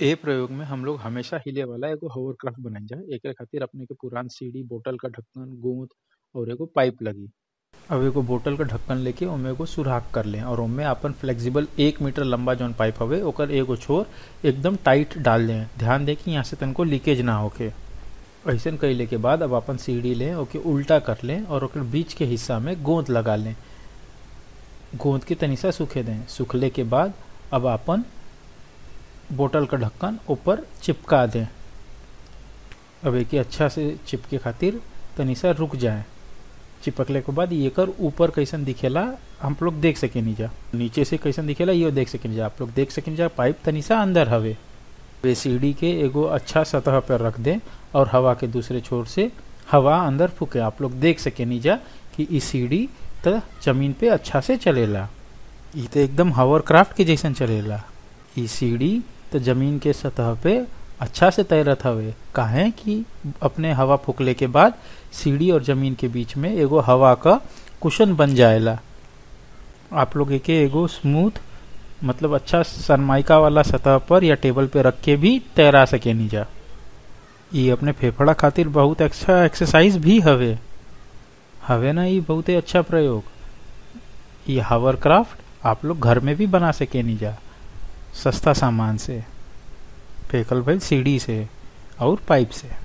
ए प्रयोग में हम लोग हमेशा हिले वाला एगो होवरक्राफ्ट बनाइजा एकरे खातिर अपने के पुरान सीढ़ी बोतल का ढक्कन गोंद और एगो पाइप लगी अब एगो बोतल का ढक्कन लेके ओमे एगो सुराख कर लें और ओमे अपन फ्लेक्सिबल एक मीटर लंबा जौन पाइप हवे ओकर एगो छोर एकदम टाइट डाल दें ध्यान दें कि यहाँ से तनको लीकेज ना होके ऐसन कैले के बाद अब अपन सीढ़ी लें ओके उल्टा कर लें और ओकर बीच के हिस्सा में गोंद लगा लें गोंद के तनी सा सूखे दें सूखले के बाद अब अपन बोतल का ढक्कन ऊपर चिपका दें अब एक अच्छा से चिपके खातिर तनी सा रुक जाए चिपकले के बाद ये कर ऊपर कैसन दिखेला हम लोग देख सके नहीं जा नीचे से कैसन दिखेला ये देख सके जा आप लोग देख सके जा पाइप तनी सा अंदर हवे वे सीढ़ी के एगो अच्छा सतह पर रख दें और हवा के दूसरे छोर से हवा अंदर फूके आप लोग देख सके नहीं जा कि इस सीढ़ी तो जमीन पे अच्छा से चलेला ये तो एकदम हवर क्राफ्ट के जैसन चलेला ई सीढ़ी तो जमीन के सतह पे अच्छा से तैरत हवे काहे कि अपने हवा फूकले के बाद सीढ़ी और जमीन के बीच में एगो हवा का कुशन बन जाएला आप लोग एके एगो स्मूथ मतलब अच्छा सनमाइका वाला सतह पर या टेबल पे रख के भी तैरा सके नहीं जा ये अपने फेफड़ा खातिर बहुत अच्छा एक्सरसाइज भी हवे हवे ना ये बहुत ही अच्छा प्रयोग ये हावर क्राफ्ट आप लोग घर में भी बना सके नहीं जा सस्ता सामान से फेकल भाई सीढ़ी से और पाइप से